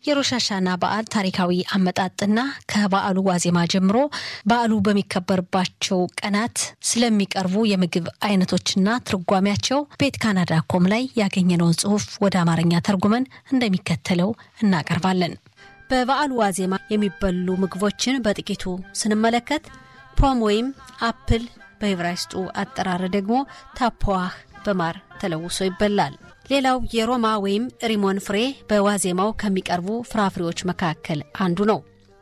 የሮሻሻና በዓል ታሪካዊ አመጣጥና ከበዓሉ ዋዜማ ጀምሮ በዓሉ በሚከበርባቸው ቀናት ስለሚቀርቡ የምግብ አይነቶችና ትርጓሜያቸው ቤት ካናዳ ኮም ላይ ያገኘነውን ጽሑፍ ወደ አማርኛ ተርጉመን እንደሚከተለው እናቀርባለን። በበዓሉ ዋዜማ የሚበሉ ምግቦችን በጥቂቱ ስንመለከት ፖም ወይም አፕል በዕብራይስጡ አጠራር ደግሞ ታፖዋህ በማር ተለውሶ ይበላል። ሌላው የሮማ ወይም ሪሞን ፍሬ በዋዜማው ከሚቀርቡ ፍራፍሬዎች መካከል አንዱ ነው።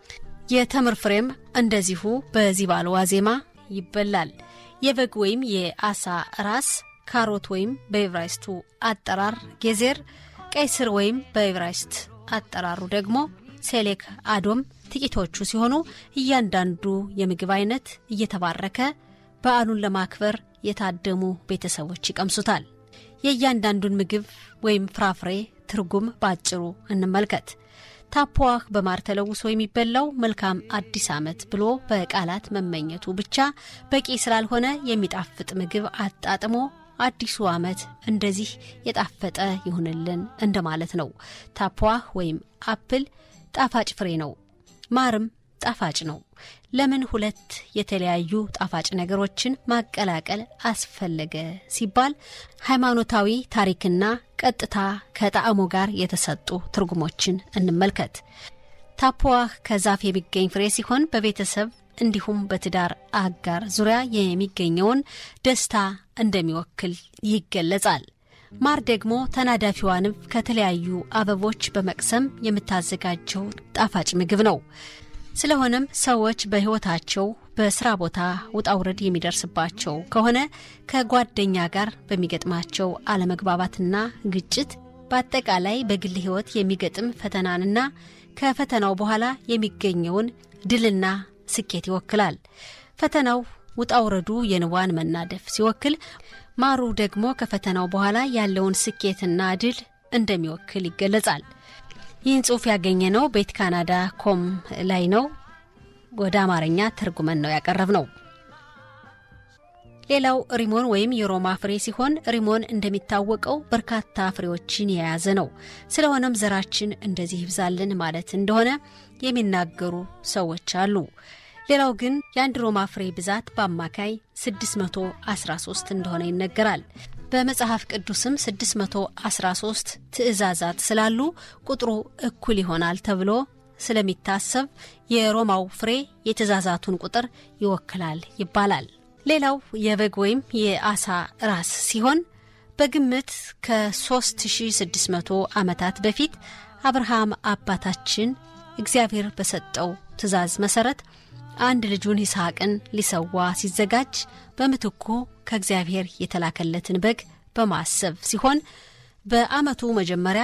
የተምር ፍሬም እንደዚሁ በዚህ በዓል ዋዜማ ይበላል። የበግ ወይም የአሳ ራስ፣ ካሮት ወይም በዕብራይስቱ አጠራር ጌዜር፣ ቀይ ስር ወይም በዕብራይስት አጠራሩ ደግሞ ሴሌክ አዶም ጥቂቶቹ ሲሆኑ እያንዳንዱ የምግብ አይነት እየተባረከ በዓሉን ለማክበር የታደሙ ቤተሰቦች ይቀምሱታል። የእያንዳንዱን ምግብ ወይም ፍራፍሬ ትርጉም በአጭሩ እንመልከት። ታፖዋህ በማር ተለውሶ የሚበላው መልካም አዲስ ዓመት ብሎ በቃላት መመኘቱ ብቻ በቂ ስላልሆነ የሚጣፍጥ ምግብ አጣጥሞ አዲሱ ዓመት እንደዚህ የጣፈጠ ይሁንልን እንደማለት ነው። ታፖዋህ ወይም አፕል ጣፋጭ ፍሬ ነው። ማርም ጣፋጭ ነው። ለምን ሁለት የተለያዩ ጣፋጭ ነገሮችን ማቀላቀል አስፈለገ ሲባል ሃይማኖታዊ ታሪክና ቀጥታ ከጣዕሙ ጋር የተሰጡ ትርጉሞችን እንመልከት። ታፖዋህ ከዛፍ የሚገኝ ፍሬ ሲሆን በቤተሰብ እንዲሁም በትዳር አጋር ዙሪያ የሚገኘውን ደስታ እንደሚወክል ይገለጻል። ማር ደግሞ ተናዳፊዋ ንብ ከተለያዩ አበቦች በመቅሰም የምታዘጋጀው ጣፋጭ ምግብ ነው። ስለሆነም ሰዎች በሕይወታቸው በስራ ቦታ ውጣውረድ የሚደርስባቸው ከሆነ ከጓደኛ ጋር በሚገጥማቸው አለመግባባትና ግጭት፣ በአጠቃላይ በግል ሕይወት የሚገጥም ፈተናንና ከፈተናው በኋላ የሚገኘውን ድልና ስኬት ይወክላል። ፈተናው ውጣውረዱ የንቧን መናደፍ ሲወክል፣ ማሩ ደግሞ ከፈተናው በኋላ ያለውን ስኬትና ድል እንደሚወክል ይገለጻል። ይህን ጽሑፍ ያገኘነው ቤት ካናዳ ኮም ላይ ነው። ወደ አማርኛ ተርጉመን ነው ያቀረብ ነው። ሌላው ሪሞን ወይም የሮማ ፍሬ ሲሆን ሪሞን እንደሚታወቀው በርካታ ፍሬዎችን የያዘ ነው። ስለሆነም ዘራችን እንደዚህ ይብዛልን ማለት እንደሆነ የሚናገሩ ሰዎች አሉ። ሌላው ግን የአንድ ሮማ ፍሬ ብዛት በአማካይ 613 እንደሆነ ይነገራል። በመጽሐፍ ቅዱስም 613 ትእዛዛት ስላሉ ቁጥሩ እኩል ይሆናል ተብሎ ስለሚታሰብ የሮማው ፍሬ የትእዛዛቱን ቁጥር ይወክላል ይባላል። ሌላው የበግ ወይም የአሳ ራስ ሲሆን በግምት ከ3600 ዓመታት በፊት አብርሃም አባታችን እግዚአብሔር በሰጠው ትእዛዝ መሠረት አንድ ልጁን ይስሐቅን ሊሰዋ ሲዘጋጅ በምትኩ ከእግዚአብሔር የተላከለትን በግ በማሰብ ሲሆን በዓመቱ መጀመሪያ